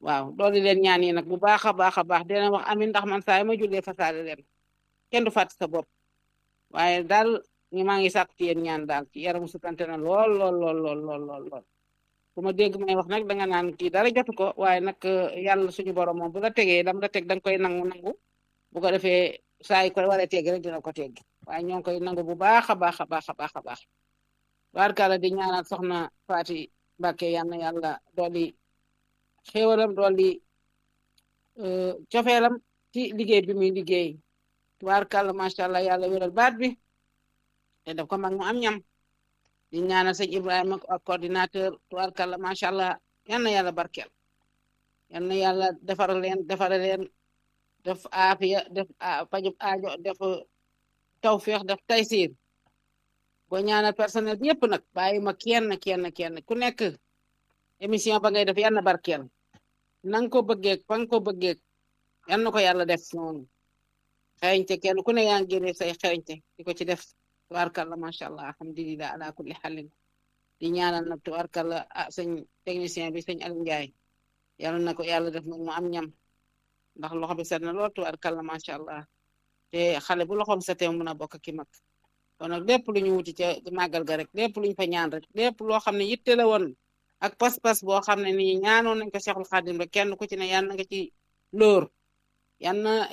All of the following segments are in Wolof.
waaw dooli leen ñaan yi nag bu baax a baax a baax dina wax amin ndax man saa yi ma jullee fasaale leen kenn du fàtte sa bopp waaye daal ñu maa ngi sàkk ci yéen ñaan daal ci yaramu sutante na lool lool lool lool lool lool lool bu ma dégg may wax nag danga naan kii dara jotu ko waaye nag yàlla suñu borom moom bu la tegee lam la teg danga koy nangu nangu bu ko defee saa yi koy waree teggi rek dina ko teggi waaye ñoo ngi koy nangu bu baax a baax a baax a baax a baax barkala di ñaanal soxna Faati Mbàkke yal na yàlla dolli xéewalam dolli cofeelam ci liggéey bi muy liggéey barkala macha allah yàlla wéral baat bi te def ko mag mu am ñam di ñaanal sëñ Ibrahima ak coordinateur barkala macha allah yal na yàlla barkeel yal na yàlla defar leen defare leen def aafiya def pajub aajo def tawféex def taysiir boo ñaanal personnel bi yëpp nag bàyyi ma kenn kenn kenn ku nekk émission ba ngay def yal na barkeel na nga ko bëggee fa nga ko bëggee yal na ko yàlla def noonu xereñte kenn ku ne yaa ngi génne say xereñte di ko ci def tubaarkalla macha allah alhamdulilah ala kulli xalin di ñaanal nag tubaarkalla ah sëñ technicien bi sëñ Aliou Ndiaye yal na ko yàlla def nag mu am ñam ndax loxo bi set na lool tubaarkalla macha allah te xale bu loxoom setee mun a bokk ki mag kon nag lépp lu ñu wuti ca màggal ga rek lépp lu ñu fa ñaan rek lépp loo xam ne yitte la woon ak pas-pas boo xam ne nii ñaanoon nañ ko Cheikhul Khadim rek kenn ku ci ne yal na nga ci lóor yal na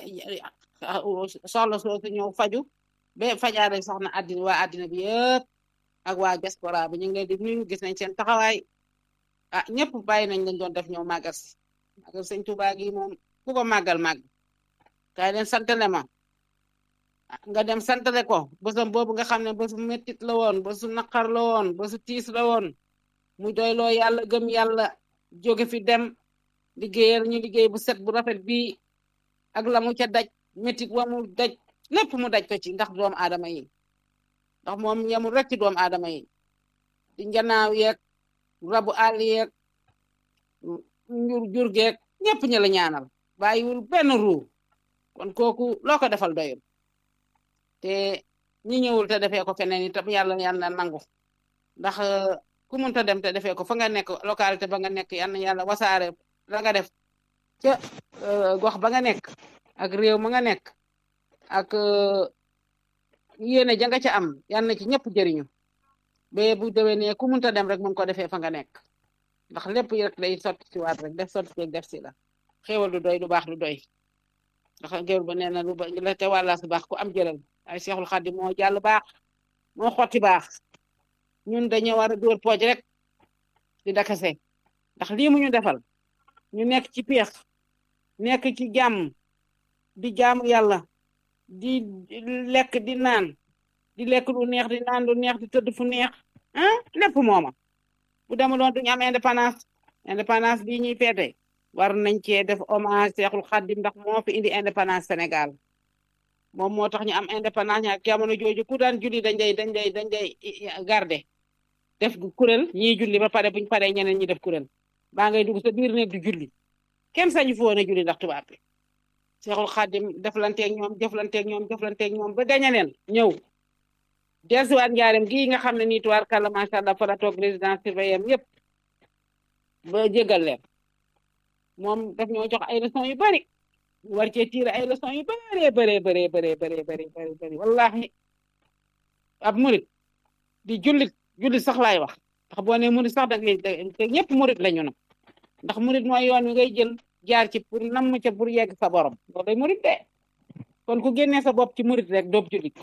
soxla soosu ñëw faju ba fajaare soxna àddina waa àddina bi yëpp ak waa diaspora bi ñu ngi leen di nuyu gis nañ seen taxawaay ah ñëpp bàyyi nañ lañ doon def ñëw màggal si màggal sëñ Tuubaa gi moom ku ko màggal màgg kaay leen santale ma nga dem santale ko bésam boobu nga xam ne bésu mettit la woon bésu naqar la woon bésu tiis la woon mu doyloo yàlla gëm yàlla jóge fi dem liggéeyal ñu liggéey bu set bu rafet bii ak la mu ca daj mettit wa mu daj lépp mu daj ko ci ndax doomu aadama yi ndax moom yemul rek ci doomu aadama yi di njanaaw yeeg rabu àll yeeg njur jur geeg ñëpp ña la ñaanal bàyyiwul benn ruu kon kooku loo ko defal doyul te ñi ñëwul te defee ko feneen itam yàlla yàlla nangu ndax ku munta dem te defee ko fa nga nekk localité ba nga nekk yàlla yàlla wasaare la nga def ca gox ba nga nekk ak réew ma nga nekk ak yéene ja nga ca am yal na ci ñëpp jëriñu ba bu déwénee ku munta dem rek mun ko defee fa nga nekk ndax lépp rek day sotti ci waat rek def sotti ci def si la xéewal du doy du baax du doy ndax géwél ba nee na lu ba la te wàlla su baax ku am jëlal ay Seexul Xaadim moo jàll baax moo xotti baax ñun dañoo war a dóor pooj rek di dakase ndax lii mu ñu defal ñu nekk ci peex nekk ci jàmm di jaamu yàlla di lekk di naan di lekk lu neex di naan lu neex di tëdd fu neex ah lépp mooma bu demuloon duñu am indépendance indépendance bii ñuy feete war nañ cee def hommage Seexul Xaadim ndax moo fi indi indépendance Sénégal moom moo tax ñu am indépendance ñaar jamono jooju ku daan julli dañ day dañ day dañ day garde def kuréel ñiy julli ba pare buñ paree ñeneen ñi def kuréel baa ngay dugg sa biir néeg du julli kenn sañu fi woon a julli ndax tubaab bi Seexul Xaadim deflanteeg ñoom jëflanteeg ñoom jëflanteeg ñoom ba gañe leen ñëw dellusiwaat njaareem gii nga xam ne nii tuwaar kàlla macha allah fa la toog résidence surveillée yëpp ba jégal leen moom daf ñoo jox ay leçons yu bari war cee tiire ay leçons yu bëree bëree bëree bëree bëree bëri bëri bëri wallahi ab murit di jullit jullit sax laay wax ndax boo nee murit sax da ngay te ñëpp murit lañu nag ndax murit mooy yoon wi ngay jël jaar ci pour namm ca pour yegg sa borom loolu day murit de kon ku génnee sa bopp ci murit rek doob jullit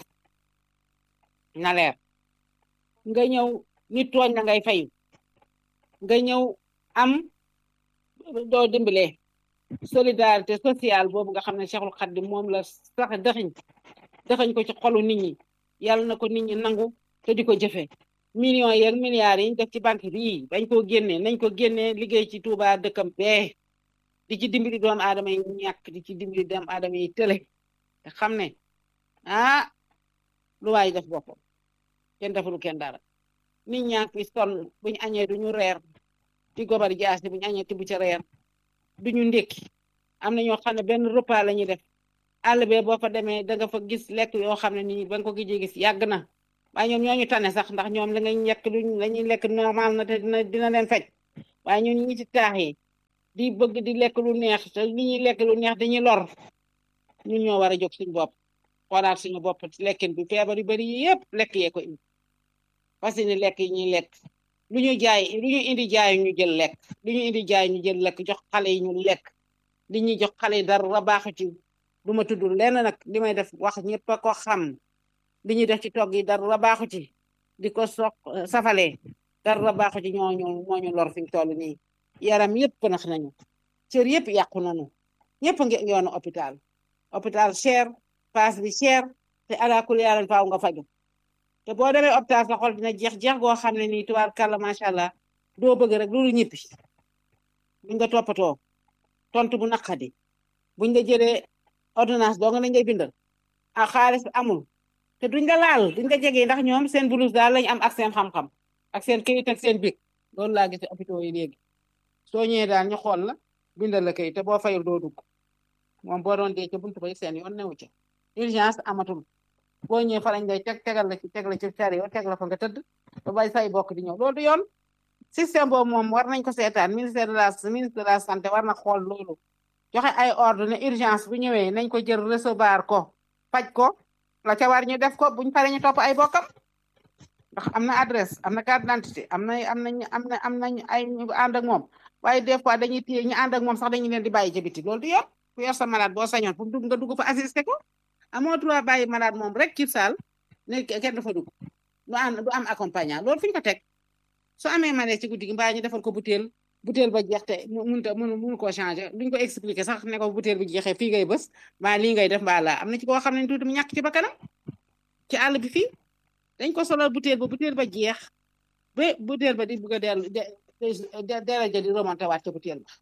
na leer nga ñëw nit tooñ la ngay fayu nga ñëw am doo dimbalee solidarité sociale boobu nga xam ne Cheikhul Khadim moom la sax dëxiñ dëxiñ ko ci xolu nit ñi yàlla na ko nit ñi nangu te di ko jëfe millions yeeg milliards yi ñu def ci banque bii bañ koo génnee nañ ko génnee liggéey ci Touba dëkkam bee di ci dimbali doomu aadama yi ñàkk di ci dimbali doomu aadama yi tële te xam ne ah lu waay def boppam kenn defulu kenn dara nit ñaa ngi sonn buñu añee duñu reer di gobar jaasi buñu añee tibb ca reer duñu ndékki am na ñoo xam ne benn repas la ñuy def àll bee boo fa demee da nga fa gis lekk yoo xam ne nii ba nga ko gijee gis yàgg na waaye ñoom ñooñu tane sax ndax ñoom la ngay lekk luñ la ñuy lekk normal na te dina dina leen faj waaye ñun ñi ci taax yi di bëgg di lekk lu neex te li ñuy lekk lu neex dañuy lor ñun ñoo war a jóg suñu bopp xoolaat suñu bopp lekkin bi feebar yu bari yi yëpp lekk yee ko indi parce que ni lekk yi ñuy lekk lu ñu jaay lu ñu indi jaay ñu jël lekk lu ñu indi jaay ñu jël lekk jox xale yi ñu lekk li ñuy jox xale yi dara baaxu ci du ma tudd lenn nag li may def wax ñëpp a ko xam li ñuy def ci togg yi dara baaxu ci di ko soq safalee dara baaxu ci ñoo ñu moo ñu lor fi ñu toll nii yaram yëpp nax nañu cër yëpp yàqu nañu ñëpp ngi yoonu hôpital hôpital cher paas bi cher te alakul yàlla faaw nga faju te boo demee hôpital sa xol dina jeex jeex goo xam ne nii tubaar kàlla macha allah doo bëgg rek loolu ñippi buñ nga toppatoo tontu bu naqadi buñ nga jëlee ordonnance doo nga lañ ngay bindal a xaalis amul te duñ nga laal duñ nga jege ndax ñoom seen blouse daal lañ am ak seen xam-xam ak seen këyit ak seen bic loolu laa gis hôpitaux yi léegi soo ñëwee daal ñu xool la bindal la këyit te boo fayul doo dugg moom boo doon dee ca buntu ba seen yoon newu ca urgence amatul boo ñëwee fa lañ lay teg tegal la ci teg la ci car yoo teg la fa nga tëdd ba bay say bokk di ñëw loolu du yoon système boobu moom war nañ ko seetaan ministère de la ministre de la santé war na xool loolu joxe ay ordre ne urgence bu ñëwee nañ ko jël recevoir ko faj ko la ca war ñu def ko buñ pare ñu topp ay bokkam ndax am na adresse am na carte d'identité am na am nañ am na am nañ ay ñu ànd ak moom waaye des fois dañuy téye ñu ànd ak moom sax dañuy leen di bàyyi ci biti loolu du yoon ku yor sa malade boo sañoon fu dugg nga dugg fa assister ko amoo droit bàyyi malade moom rek ci saal ne kenn du fa dugg du am du am accompagnant loolu fu ñu ko teg soo amee malaise ci guddi gi mbaa ñu defal ko butéel butéel ba jeex te mënut a mënu mënu koo changer duñ ko expliquer sax ne ko butéel bi jeexee fii ngay bës mbaa lii ngay def mbaa laa am na ci koo xam ne tuuti mu ñàkk ci ba kanam ci àll bi fii dañ ko solal butéel ba butéel ba jeex ba butéel ba di bugg a dellu deraja di remonté waat ca butéel ba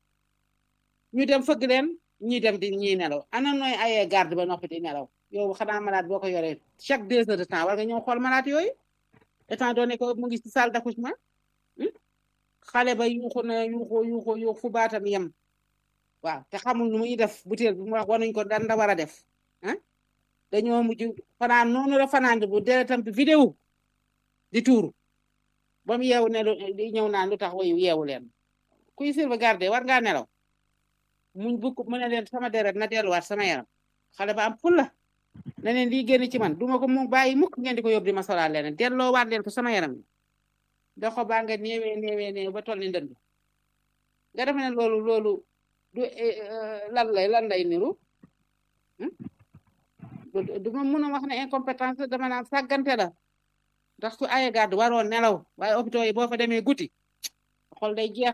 ñu dem fëgg leen ñuy dem di ñuy nelaw ana nooy ayee garde ba noppi di nelaw yow xanaa malade boo ko yoree chaque deux heures de temps war nga ñëw xool malade yooyu étant donné que mu ngi ci salle d'accouchement xale ba yuuxu na yuuxu yuuxu yuuxu fu baatam yem waaw te xamul nu muy def butéel bi mu wax wanuñ ko dan da war a def ah dañoo mujj fanaan noonu la fanaan bu deretam bi vidéo di tuuru ba mu yeewu ne di ñëw naan lu tax wayu yeewu leen kuy sauvegarder war ngaa nelaw muñ bukk mu ne leen sama deret na delluwaat sama yaram xale ba am fulla ne leen lii génn ci man duma ko mu bàyyi mukk ngeen di ko yóbbu di ma solal leneen delloowaat leen ko sama yaram doxo baa nga néewee néewee néew ba toll ni ndënd nga def ne loolu loolu du lan lay lan lay niru du ma mun a wax ne incompétence dama naan sàggante la ndax ku aye gàddu waroon nelaw waaye hôpitaux yi boo fa demee guddi xol day jeex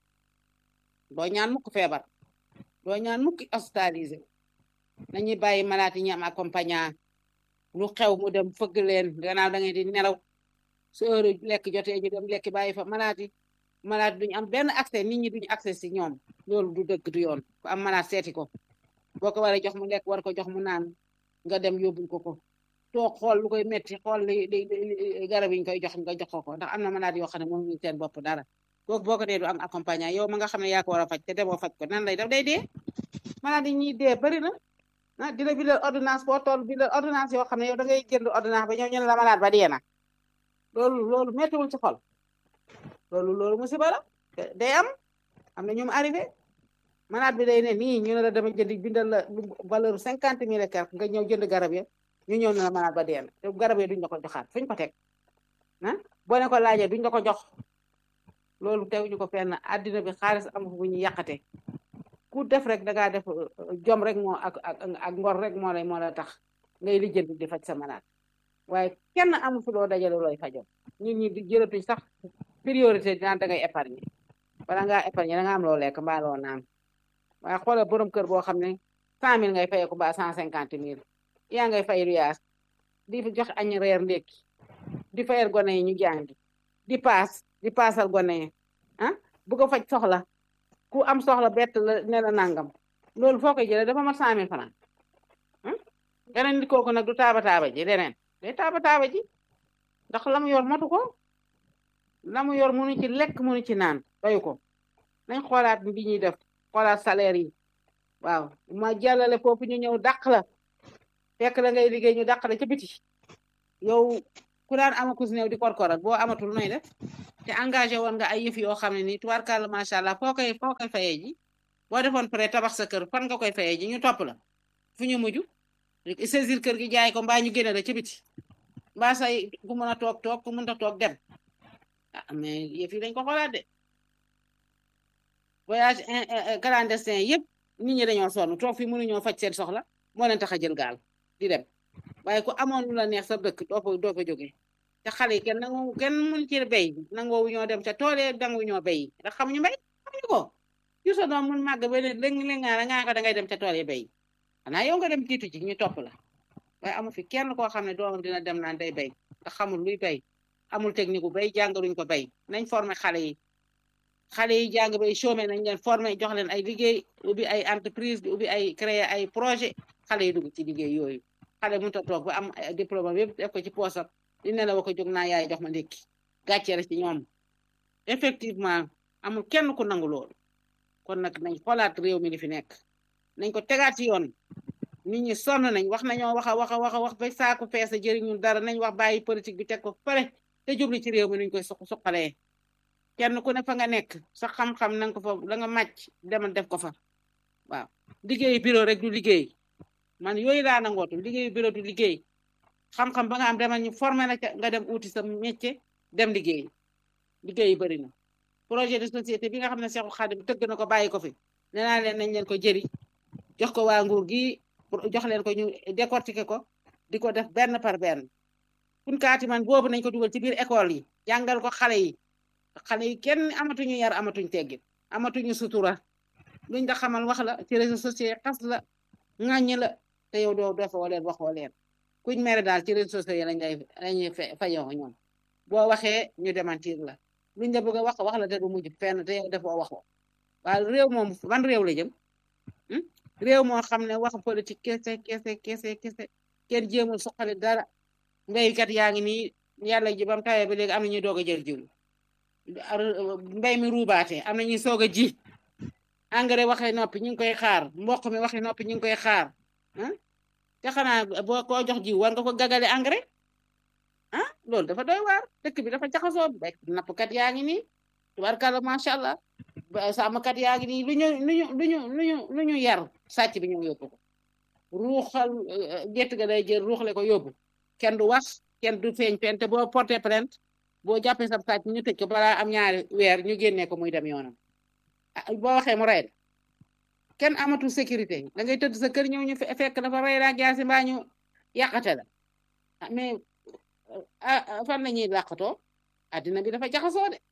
doo ñaan mukk feebar doo ñaan mukk hospitalisé nañuy bàyyi malade yi ñu am accompagnant lu xew mu dem fëgg leen gannaaw da ngay di nelaw su heure lekk jotee ñu dem lekk bàyyi fa malade yi malade duñu am benn accès nit ñi duñu accès si ñoom loolu du dëgg du yoon ku am malade seeti ko boo ko waree jox mu lekk war ko jox mu naan nga dem yóbbul ko ko toog xool lu koy metti xool li li garab yi ñu koy jox nga jox ko ko ndax am na malade yoo xam ne moom ñu seen bopp dara kooku boo ko dee du am accompagnant yow ma nga xam ne yaa ko war a faj te demoo faj ko nan lay def day dee malade yi ñuy dee bari na ah di la bindal ordonnance boo toll bindal ordonnance yoo xam ne yow da ngay jënd ordonnance ba ñëw ñu ne la malade ba dee na loolu loolu méttiwul ci xol loolu loolu musiba la day am am na ñu mu arrivé malade bi day ne nii ñu ne la dama jënd bindal la valeur cinquante mille et quelque nga ñëw jënd garab ya ñu ñëw ne la malade ba dee na te garab ya duñ la ko joxaat fuñ ko teg ah boo ne ko laajee duñ la ko jox loolu teguñu ko fenn àddina bi xaalis amu bu ñu yàqate ku def rek da ngaa def jom rek moo ak ak ak ngor rek moo lay moo la tax ngay lijjanti di faj sa malade waaye kenn amu fi loo dajale looy fajoo ñun ñi di jërëtuñ sax priorité dinaan da ngay épargne bala ngaa épargne da nga am loo lekk mbaa loo naan waaye xoolal borom kër boo xam ne cent mille ngay fayeeku mbaa cent cinquante mille yaa ngay fay luyaas di jox añ reer ndékki di fayal gone yi ñu jàngi di paas di paasal gone yi ah bu ko faj soxla ku am soxla bett la ne la nangam loolu foo koy jëlee dafa mat cent mille francs geneen nit kooku nag du taaba taaba ji leneen day taaba taaba ji ndax la mu yor matu ko la mu yor munu ci lekk munu ci naan doyu ko nañ xoolaat bi ñuy def xoolaat salaire yi waaw ma jàllale foofu ñu ñëw dàq la fekk la ngay liggéey ñu dàq la ca biti yow ku daan amakus néew di korkoral boo amatul nooy def te engagé woon nga ay yëf yoo xam ne nii tubaarkàlla macha allah foo koy foo koy fayee ji boo defoon prêt tabax sa kër fan nga koy fayee ji ñu topp la fu ñu mujj saisir kër gi jaay ko mbaa ñu génne la ci biti mbaa say ku mën a toog toog ku mën a toog dem ah mais yëf yi dañ ko xoolaat de voyage clandestin yëpp nit ñi dañoo sonn toog fi mënuñoo faj seen soxla moo leen tax a jël gaal di dem waaye ku amoon lu la neex sa dëkk doo fa doo fa jógee te xale yi kenn nangu kenn mën ci béy nangoowu ñoo dem ca tool yi nangu ñoo béy ndax xamuñu mbéy xamuñu ko yu sa doom mun màgg ba léegi léegi nga nga ko da ngay dem ca tool yi béy xanaa yow nga dem jiitu ci ñu topp la waaye amu fi kenn koo xam ne doomam dina dem naan day béy ndax xamul luy béy amul technique bu béy jàngaluñ ko béy nañ former xale yi xale yi jàng bay chômé nañ leen former jox leen ay liggéey ubbi ay entreprise di ubbi ay créer ay projet xale yi dugg ci liggéey yooyu xale mënut a toog ba am diplôme yëpp def ko ci poosam di ne la wa ko jóg naa yaay jox ma ndékki gàcce la ci ñoom effectivement amul kenn ku nangu loolu kon nag nañ xoolaat réew mi li fi nekk nañ ko tegaat ci yoon nit ñi sonn nañ wax nañoo wax a wax a wax a wax ba saaku fees a jëriñul dara nañ wax bàyyi politique bi teg ko pare te jubli ci réew mi nuñ koy suq suqalee kenn ku ne fa nga nekk sa xam-xam na nga ko fa la nga màcc demal def ko fa waaw liggéeyu bureau rek du liggéey man yooyu laa nangootu liggéeyu bureau du liggéey xam-xam ba nga am demal ñu formé la ca nga dem uuti sa métier dem liggéey liggéey yi bëri na projet de société bi nga xam ne Seexu Xaadim tëgg na ko bàyyi ko fi nee naa leen nañ leen ko jëri jox ko waa nguur gi jox leen ko ñu décortiquer ko di ko def benn par benn kunkaati man boobu nañ ko dugal ci biir école yi jàngal ko xale yi xale yi kenn amatuñu yar amatuñ teggin amatuñu sutura luñ da xamal wax la ci réseaux sociaux xas la ŋàññi la te yow doo doo fa leen waxoo leen kuñ mere daal ci réseaux sociaux yi lañ lay lañuy fayoo ñoom boo waxee ñu démentir la luñ la bëgg a wax wax la te du mujj fenn te yow defoo waxoo waaye réew moom ban réew la jëm réew moo xam ne wax politique kese kese kese kese kenn jéemul suqali dara mbéykat yaa ngi nii yàlla ji bam tawee ba léegi am na ñuy doog a jël jiw mbéy mi ruubaate am na ñuy soog a ji engrais waxee noppi ñu ngi koy xaar mboq mi waxee noppi ñu ngi koy xaar ah te xanaa boo koo jox jiw war nga ko gagale engrais ah loolu dafa doy waar dëkk bi dafa jaxasoo bay nappkat yaa ngi nii tubarkalla macha allah sàmmkat yaa ngi nii lu ñu lu ñu lu ñu lu ñu lu ñu yar sàcc bi ñëw yóbbu ko ruuxal gétt ga day jël ruuxle ko yóbbu kenn du wax kenn du feeñ fente boo porté plainte boo jàppee sa sàcc ñu tëj ko balaa am ñaari weer ñu génnee ko muy dem yoonam boo waxee mu rey kenn amatul sécurité da ngay tëdd sa kër ñëw ñu fekk dafa rey la jaasi mbaa ñu yàqate la mais fan la ñuy làqatoo addina bi dafa jaxasoo de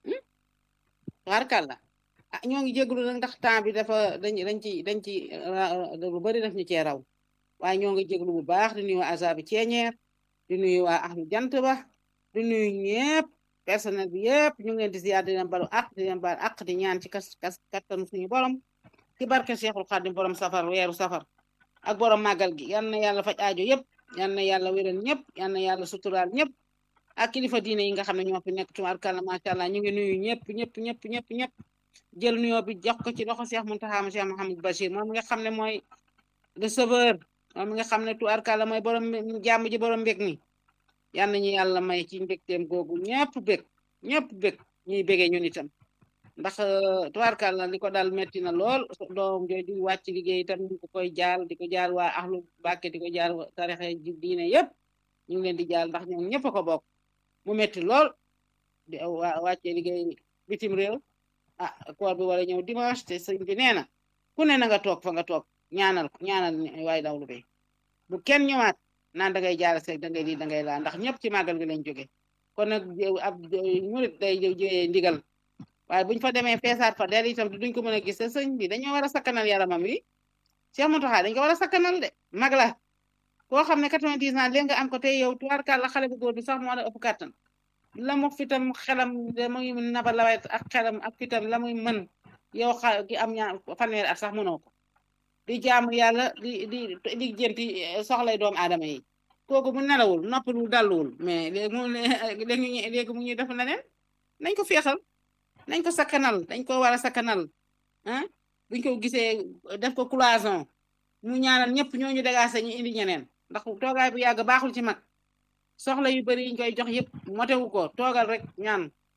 warkal la ah ñoo ngi jéglu nag ndax temps bi dafa dañ dañ ci dañ ci lu bari daf ñu cee raw waaye ñoo ngi jéglu bu baax di nuyu azabi ceeñeer di nuyu waa ahlu jant ba di nuyu ñëpp personnel bi yëpp ñu ngi leen di ziyaar di leen balu ak di leen balu ak di ñaan ci kas kas kattanu suñu borom ci barke Seexul Xaadim borom safar weeru safar ak borom màggal gi yal na yàlla faj aajo yëpp yal na yàlla wéral ñëpp yal na yàlla suturaal ñëpp ak kilifa diine yi nga xam ne ñoo fi nekk tubaarkàlla macha allah ñu ngi nuyu ñëpp ñëpp ñëpp ñëpp ñëpp jël nuyoo bi jox ko ci loxo Cheikh Mountakha Cheikh Mouhamadou Bachir moom nga xam ne mooy le sauveur moom nga xam ne tubaarkàlla mooy borom jàmm ji borom mbég mi yal nañu yàlla may ci mbégteem googu ñëpp bég ñëpp bég ñuy bégee ñun itam ndax tubaarkàlla li ko dal metti na lool doom jooju wàcc liggéey itam ñu ko koy jaal di ko jaal waa ahlu Mbàkke di ko jaal tarixe ji diine yëpp ñu ngi leen di jaal ndax ñoom ñëpp a ko bokk mu metti lool di wàccee liggéey bitim réew ah koor bi war a ñëw dimanche te sëñ bi nee na ku ne na nga toog fa nga toog ñaanal ko ñaanal waay dawlu bi bu kenn ñëwaat naan da ngay jaal seeg da ngay lii da ngay laa ndax ñëpp ci màggal gi lañ jóge kon nag ab murit day jëyee ndigal waaye buñ fa demee feesaat fa del itam duñ ko mën a gis te sëñ bi dañoo war a sakkanal yaramam wi Cheikh Mountakha dañ ko war a sakkanal de mag la koo xam ne 90 ans léegi nga am ko tey yow tubaarkàlla xale bu góor bi sax moo la ëpp kàttan la mu fitam xelam la muy naba lawet ak xelam ak fitam la muy mën yow xa ki am ñaar fanweeri at sax mënoo ko di jaamu yàlla di di di jënti soxlay doomu aadama yi kooku mu nelawul noppalul dalluwul mais léegi mu léegi léegi mu ñuy def leneen nañ ko feexal nañ ko sakkanal dañ ko war a sakkanal ah buñ ko gisee def ko cloison mu ñaanal ñëpp ñooñu dagaase ñu indi ñeneen ndax toogaay bu yàgg baaxul ci mag soxla yu bari yiñ koy jox yëpp motewu ko toogal rek ñaan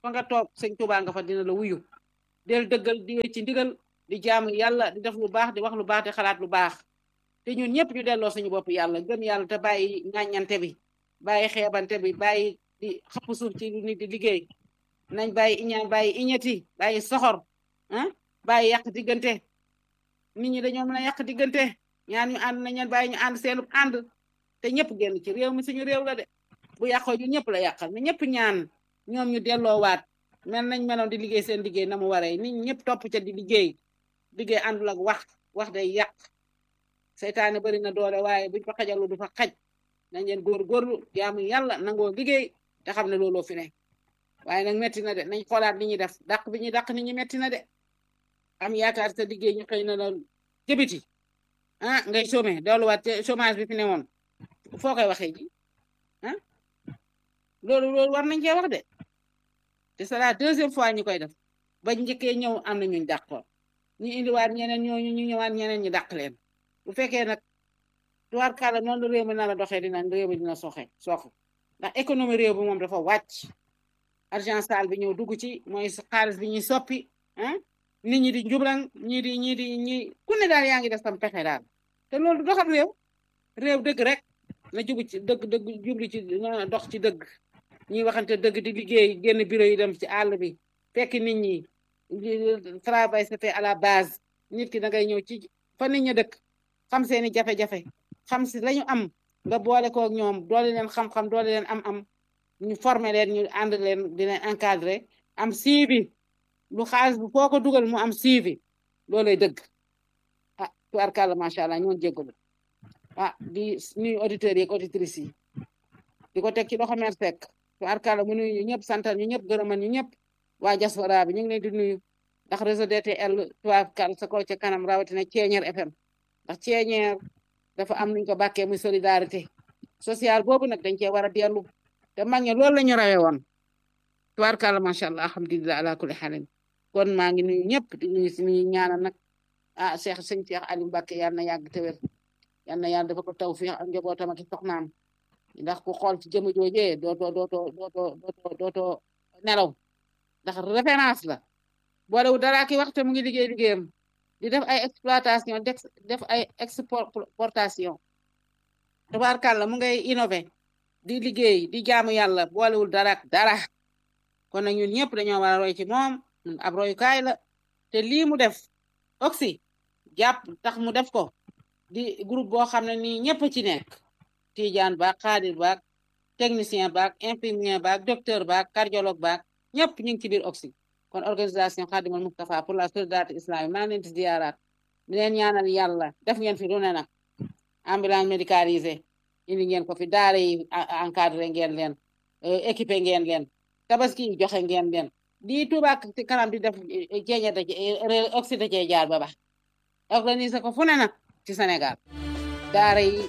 fa nga toog sëñ Tuubaa nga fa dina la wuyu del dëggal di wéy ci ndigal di jaamu yàlla di def lu baax di wax lu baax di xalaat lu baax te ñun ñëpp ñu delloo suñu bopp yàlla gëm yàlla te bàyyi ŋàññante bi bàyyi xeebante bi bàyyi di xapp suuf ci lu nit di liggéey nañ bàyyi iñaan bàyyi iñati bàyyi soxor ah bàyyi yàq diggante nit ñi dañoo mën a yàq diggante ñaan ñu ànd nañ leen bàyyi ñu ànd seenu ànd te ñëpp génn ci réew mi suñu réew la de bu yàqoo ñu ñëpp la yàqal ne ñëpp ñaan ñoom ñu delloowaat mel nañ meloon di liggéey seen liggéey na mu waree nit ñëpp topp ca di liggéey liggéey àndul ak wax wax day yàq seytaane bari na doole waaye buñ fa xajalu du fa xaj nañ leen góorgóorlu jaamu yàlla nangoo liggéey te xam ne looloo fi ne waaye nag metti na de nañ xoolaat li ñuy def dàq bi ñuy dàq nit ñi metti na de am yaakaar sa liggéey ñu xëy na la jëbiti ah ngay chômé delluwaat ci chômage bi fi ne woon foo koy waxee ji ah loolu loolu war nañ cee wax de te c'est la deuxième fois ñu koy def ba njëkkee ñëw am na ñuñ dàqoon ñu indiwaat ñeneen ñooñu ñu ñëwaat ñeneen ñi dàq leen bu fekkee nag tuwaar kàlla noonu la réew mi na la doxee dina réew mi dina soxe soxe ndax économie réew bi moom dafa wàcc argent sale bi ñëw dugg ci mooy xaalis bi ñuy soppi ah nit ñi di njublan ñii di ñii di ñi ku ne daal yaa ngi def sam pexe daal te loolu du doxal réew réew dëgg rek na jubu ci dëgg dëgg jubli ci na dox ci dëgg ñuy waxante dëgg di liggéey génn bureau yi dem ci àll bi fekk nit ñi travail se fait à la base nit ki da ngay ñëw ci fa nit ña dëkk xam seeni jafe-jafe xam si lañu am nga boole kook ñoom doole leen xam-xam doole leen am-am ñu former leen ñu ànd leen di leen encadrer am suivi lu xaalis bu foo ko dugal mu am suivi loolay dëgg ah tubaarkàlla macha allah ñoon jéggalu ah di nuyu auditeurs yi ak auditrices yi di ko teg ci loxo mer sekk tubaarkàlla mu nuyu ñu ñëpp santal ñu ñëpp gërëman ñu ñëpp waa diaspora bi ñu ngi leen di nuyu ndax réseau DTL tubaarkàlla sa kaw ca kanam rawatina Ceeñeer FM ndax Ceeñeer dafa am nuñ ko bàkkee muy solidarité sociale boobu nag dañ cee war a dellu te mag ñi loolu la ñu rawee woon tubaarkàlla macha allah alhamdulilah ala kulli xaalin kon maa ngi nuyu ñëpp di nuyu si nuyu ñaanal nag ah Cheikh sëñ Cheikh Aliou Mbacke yal na yàgg te wér yal na yàlla dafa ko taw fii ak njabootam ak soxnaam ndax ku xool ci jëmm joojee dootoo dootoo dootoo dootoo dootoo nelaw ndax référence la boolewu dara ki waxte mu ngi liggéey liggéeyam di def ay exploitation def ay exportation tabaarkàlla mu ngay innové di liggéey di jaamu yàlla boolewul dara dara kon nag ñun ñëpp dañoo war a roy ci moom ab royukaay la te lii mu def oxy jàpp tax mu def ko di groupe boo xam ne nii ñëpp ci nekk tijaan baak xaadir baak technicien baak infirmier baak docteur baak cardiologue baak ñëpp ñu ngi ci biir oxy kon organisation Khadimul Mustafa pour la solidarité islamique maa ngi leen di ziyaaraat di leen ñaanal yàlla def ngeen fi lu ne nag ambulance médicalisée indi ngeen ko fi daara yi encadré ngeen leen équipé ngeen leen tabaski yi joxe ngeen leen di Touba ci kanam di def ceeñe da oxy da cee jaar ba ba organiser ko fu ne nag ci Sénégal daara yi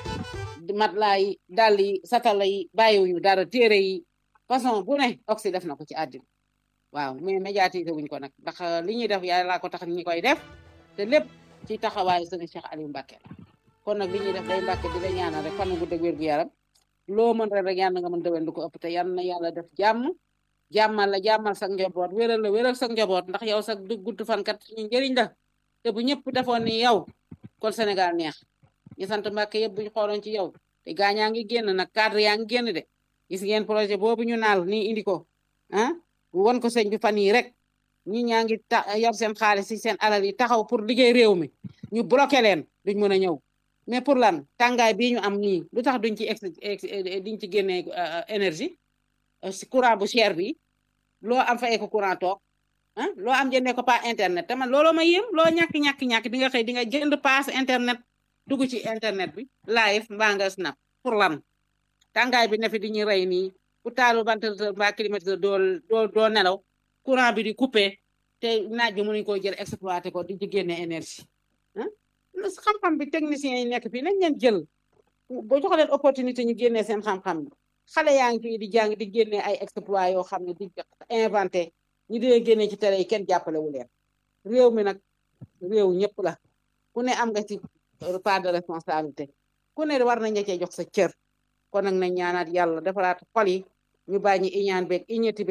matelas yi dàll yi satala yi bàyyiwuñu dara téere yi façon bu ne oxy def na ko ci àddina waaw mais médiatiser wuñ ko nag ndax li ñuy def yàlla ko tax ñi koy def te lépp ci taxawaayu sëñ Cheikh Aliou Mbacke kon nag li ñuy def day Mbacke di la ñaanal rek fan gu dëgg wér gu yaram loo mën rek rek yàlla nga mën déwén lu ko ëpp te yal na yàlla def jàmm jàmmal la jàmmal sa njaboot wéral la wéral sa njaboot ndax yow sa gudd fan kat ñu njëriñ la te bu ñëpp defoon ni yow kon Sénégal neex ñu sant Mbacke yëpp buñ xooloon ci yow te gaañaa ngi génn nag cadre yaa ngi génn de gis ngeen projet boobu ñu naal nii indi ko ah won ko sëñ bi fan yii rek ñi ñaa ngi ta yor seen xaalis si seen alal yi taxaw pour liggéey réew mi ñu bloqué leen duñ mën a ñëw mais pour lan tàngaay bii ñu am nii lu tax duñ ci ex duñ ci génnee énergie si courant bu cher bi loo am fayee ko courant toog ah loo am jëndee ko pas internet te man looloo ma yéem loo ñàkk ñàkk ñàkk di nga xëy di nga jënd pass internet dugg ci internet bi live mbaa nga snap pour lan tàngaay bi ne fi di ñu rey nii ku taalu ventilateur mbaa climatiseur doo doo doo nelaw courant bi di coupé te naaj bi mënuñ koo jël exploité ko di ci génne énergie ah xam-xam bi techniciens yi nekk fii nañ leen jël boo jox leen opportunité ñu génnee seen xam-xam xale yaa ngi fii di jàng di génne ay exploit yoo xam ne di inventé ñu di leen génne ci télé yi kenn jàppale wu leen réew mi nag réew ñëpp la ku ne am nga ci part de responsabilité ku ne war nañ la cee jox sa cër kon nag nañ ñaanaat yàlla defaraat xol yi ñu bàyyi iñaan beeg iñati beeg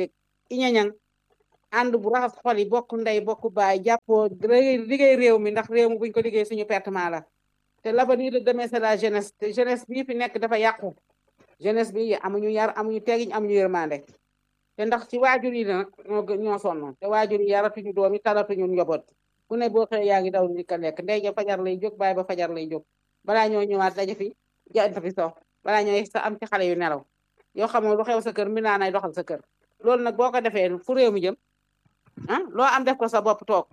iñañang ànd bu raxas xol yi bokk ndey bokk baay jàppoo liggéey réew mi ndax réew mi buñ ko liggéey suñu pertement la te l'avenir de demain c'est la jeunesse te jeunesse bii fi nekk dafa yàqu jeunesse bi amuñu yar amuñu tegiñ amuñu yërmande te ndax ci waajur yi nag ñoo ñoo sonn te waajur yi yaratuñu doom yi talatuñu njaboot ku ne boo xëyee yaa ngi daw ni ka lekk ndey ja fajar lay jóg baay ba fajar lay jóg balaa ñoo ñëwaat daje fi jant fi so balaa ñoo sa am ci xale yu nelaw yoo xamoo lu xew sa kër mi naa nay doxal sa kër loolu nag boo ko defee fu réew mi jëm ah loo am def ko sa bopp toog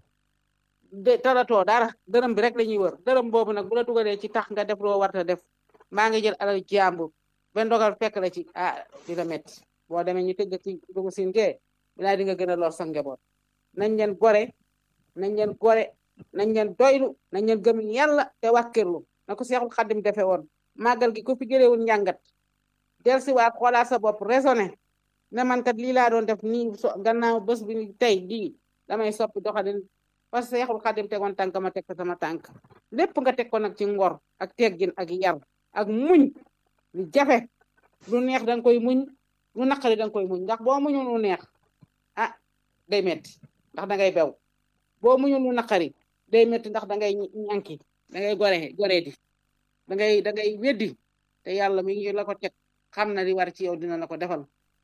de talatoo dara dërëm bi rek la ñuy wër dërëm boobu nag bu la dugalee ci tax nga def loo warta def maa ngi jël alal jàmbur ba ndogal fekk la ci ah di la métti boo demee ñu tëj ci dugg siin gee bilaa di nga gën a lor sa njaboot nañ leen gore nañ leen gore nañ leen doylu nañ leen gëm yàlla te wàkkirlu na ko seexul xaddim defe woon màggal gi ko fi jëlewul njàngat del si waat xoolaat sa bopp raisonné ne man kat lii laa doon def nii so gannaaw bés bi tey lii damay soppi doxalin parce que seexul xaddim tegoon tànk ma teg ko sama tànk lépp nga teg ko nag ci ngor ak teggin ak yar ak muñ lu jafe lu neex danga koy muñ lu naqari danga koy muñ ndax boo muñul lu neex ah day metti ndax dangay bew boo muñul lu naqari day metti ndax dangay ñànki dangay gore gore di dangay dangay weddi te yàlla mi ngi la ko teg xam na li war ci yow dina la ko defal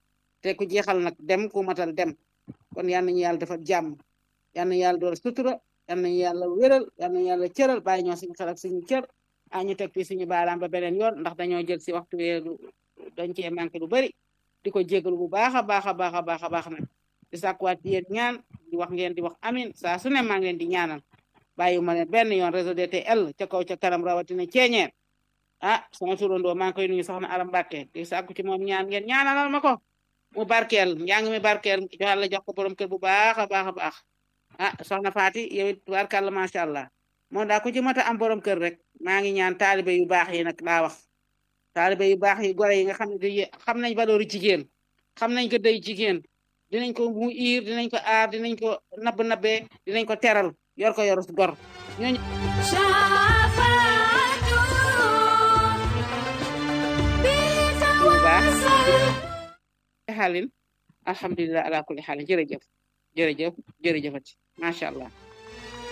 te ku jeexal nag dem ku matal dem kon yal nañu yàlla defal jàmm yal na yàlla dool sutura yal nañu yàlla wéral yal nañu yàlla cëral bàyyi ñoo suñu xel ak suñu cër a ñu teg fii suñu baaraam ba beneen yoon ndax dañoo jël si waxtu weeru dañ cee manqué lu bari di ko jégalu bu baax a baax a baax a baax a baax nag di sàkkuwaat ci yéen ñaan di wax ngeen di wax amin saa su ne maa ngi leen di ñaanal bàyyi ma leen benn yoon réseau DTL ca kaw ca kanam rawatina ceeñeer ah sama turandoo maa ngi koy nuyu soxna Aram Mbàkke di sàkku ci moom ñaan ngeen ñaanalal ma ko mu barkeel njàng mi barkeel joxal la jox ko borom kër bu baax a baax a baax ah soxna Faati yow it barkal la macha allah moo daa ku ci mata am borom kër rek maa ngi ñaan taalibe yu baax yi nag laa wax taalibe yu baax yi gore yi nga xam ne xam nañ valeur jigéen xam nañ ko day jigéen dinañ ko mu iir dinañ ko aar dinañ ko nabb nabbee dinañ ko teral yor ko yor gor ñooñu xaalin alhamdulilah ala kulli xaalin jërëjëf jërëjëf jërëjëfati macha allah